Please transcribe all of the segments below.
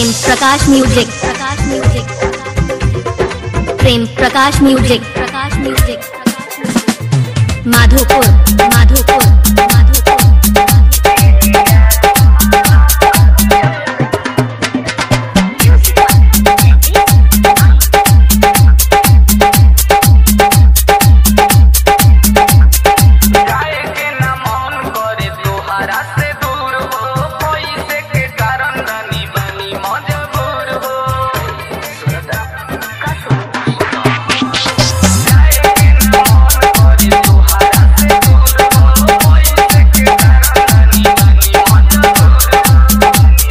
प्रेम Prakash music Prakash music Prem Prakash music Prakash music Madhopur Madhopur Madhopur जाए के ना मन करे तोहरा से दूर हो पैसे के कारण रानी बनी मजबूर हो जाए के ना मन करे तोहरा से दूर हो पैसे के कारण रानी बनी मजबूर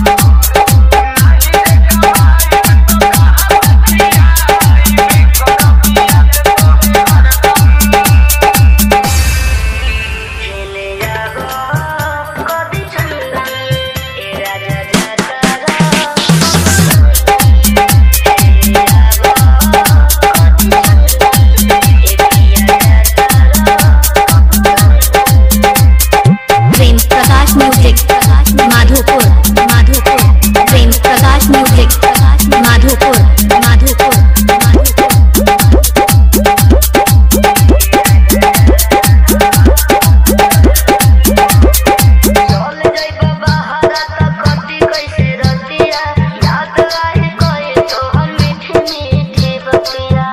प्रेम प्रकाश म्यूजिक प्रकाश माधोपुर माधोपुर प्रेम प्रकाश म्यूजिक प्रकाश माधोपुर माधोपुर माधोपुर चल जाइबा बहारा त कति कैसे रतिया याद आए कहे तो हम मीठी मीठी बतिया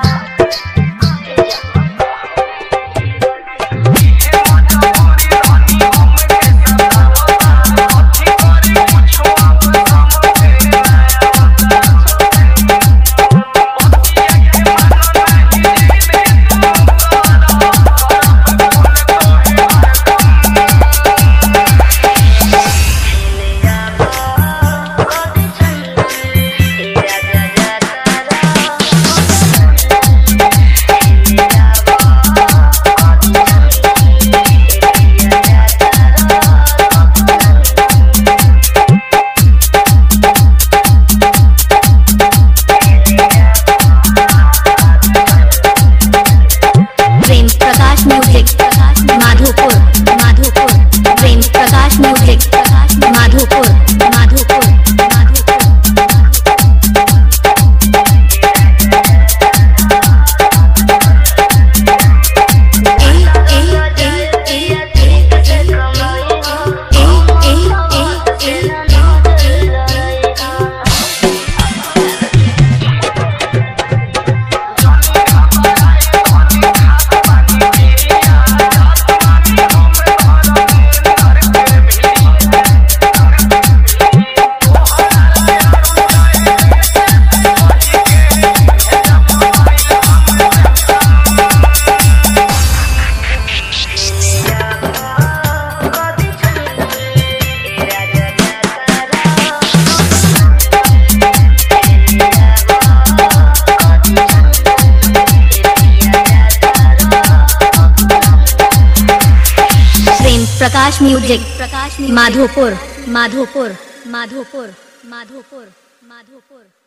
कति चल तेरा जा तारा Prem Prakash music Prakash Madhopur Madhopur Prem Prakash music Prakash Madhopur Madhopur Madhopur Prem Prakash music Prakash Madhopur Madhopur Madhopur Madhopur Madhopur